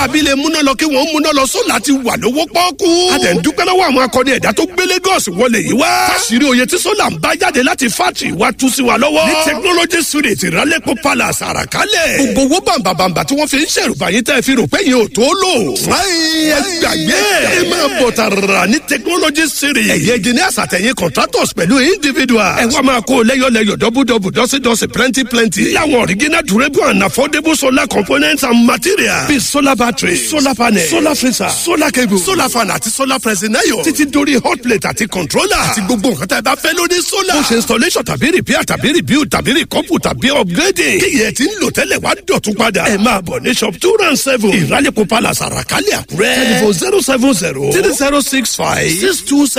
tàbí lè múná lọ kí wọ́n múná lọ sólà ti wà lówó pọ́ọ́kú. a tẹ̀ ń dúpẹ́ lọ́wọ́ àwọn akọni ẹ̀dá tó gbé Lagos wọlé yìí wá. fásirì oyè tí sólà ń bá jáde láti fátì wá tú sí wa lọ́wọ́. ní technology street ìrálẹ́pọ̀ palace àràkálẹ̀. gbogbo owó bàǹbàǹbà tí wọ́n fi ń ṣèrùbà yín tẹ́ fi rò pé yín ò tó lò. fúláyìn ẹ gbàgbé ẹ máa bọ̀ tààrà ní technology street. ẹ̀yẹ engineers àtẹ̀yìn contractors pẹ̀lú individuals. ẹ wá máa kó lẹ́yọ̀lẹ́yọ̀ dọ́bùdọ́bù dọ́sídọ́sí plenty plenty. láwọn original durable and affordable solar components and materials. bíi solar battery solar panel solar freezer solar cable solar fan àti solar pressing iron. títí dórí hot plate àti controller. àti gbogbo nǹkan tá a bá fẹ́ lórí solar. ó ṣe installation tàbí repair tàbí rebuild tàbí recouple tàbí upgrading. kí yẹn ti ń lò tẹ́lẹ̀ wá dọ̀tún padà. ẹ máa bọ̀ ní shop two round seven. ìrálẹ̀kọ̀ palace àràkálẹ̀ àkúrẹ́. telephone zero seven zero three zero six five six two seven.